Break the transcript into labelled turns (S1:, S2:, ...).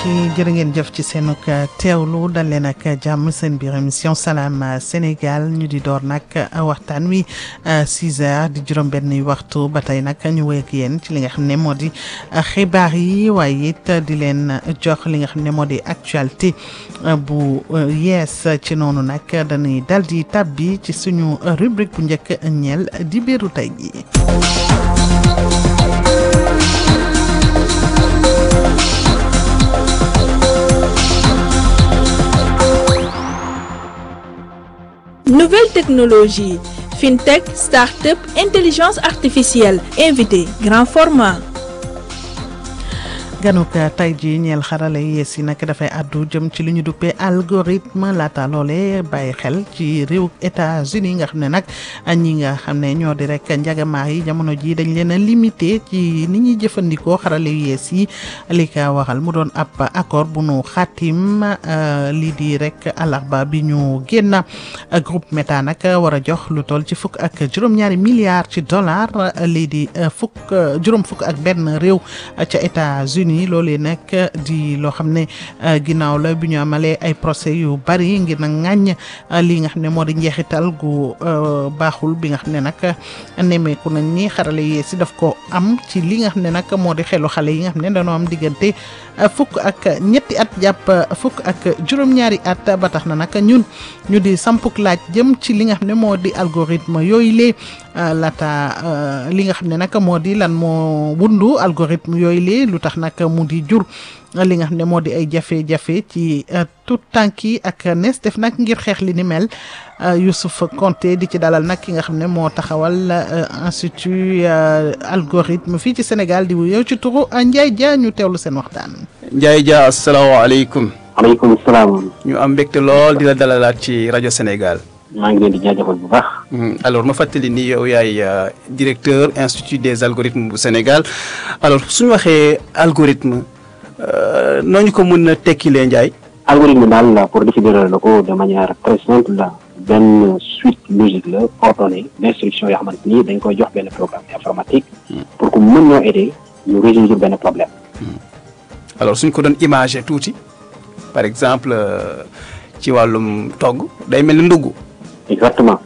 S1: mbokk yi jërë ngeen jëf ci seen teewlu dal leen ak jàmm seen biir émission salaam Sénégal ñu di door nag waxtaan wi 6 heures di juróom-benn waxtu ba tey nag ñu wéy ak yéen ci li nga xam ne moo di xibaar yi waaye it di leen jox li nga xam ne moo di actualité bu yees ci noonu nag dañuy dal di tàbbi ci suñu rubrique bu njëkk ñeel di biiru tey jii.
S2: Nouvelles technologies, fintech, start-up, intelligence artificielle, invité, grand format.
S1: ganuk tey ji ñeel xarala yees yi nag dafay àddu jëm ci li ñu duppee algorithme laata loole bàyyi xel ci réew États-Unis nga xam ne nag ñi nga xam ne ñoo di rek njagamaar yi jamono ji dañ leen a limité ci ni ñuy jëfandikoo xarala yees yi li ka waxal mu doon ab accord bu nu xaatim lii di rek àllarba bi ñu génn groupe Meta nag war a jox lu toll ci fukk ak juróom-ñaari milliards ci dollar lii di fukk juróom fukk ak benn réew ca États-Unis ni loolee nag di loo xam ne ginnaaw la bi ñu amalee ay procès yu bari ngir nag ŋàññ lii nga xam ne moo di njeexital gu baaxul bi nga xam ne nag nemmeeku nañ ni xarale yee si daf ko am ci li nga xam ne nag moo di xelu xale yi nga xam ne dañoo am diggante fukk ak ñetti at jàpp fukk ak juróom-ñaari at ba tax na nag ñun ñu di sampuk laaj jëm ci li nga xam ne moo di algorithme yooyu lee laata li nga xam ne nag moo di lan moo wundu algorithme yooyu lee lu tax nag mu di jur li nga xam ne moo di ay jafe-jafe ci tout tànk yi ak nees def nag ngir xeex li ni mel Youssouf Konté di ci dalal nag ki nga xam ne moo taxawal institut algorithme fii ci Sénégal di yow ci turu Ndiaye Dia ñu teewlu seen waxtaan.
S3: Ndiaye Dia asalaamaaleykum.
S4: maaleykum salaam.
S3: ñu am mbégte lool di la dalalaat ci rajo Sénégal.
S4: maa ngi leen di jaajëfal bu baax.
S3: alors ma fàttali ni yow yaay directeur institut des algorithmes bu Sénégal alors suñu waxee algorithme noo ñu ko mën a tekkilee Ndiaye.
S4: algorithme daal pour définir la ko de manière très simple la benn suite logique la ordonnée d' instruction yoo xamante ni dañ koy jox benn programme informatique. pour que mën ñoo aider ñu résoudre benn problème.
S3: alors suñ ko doon imagé tuuti par exemple ci wàllum togg day mel ni ndugg.
S4: exactement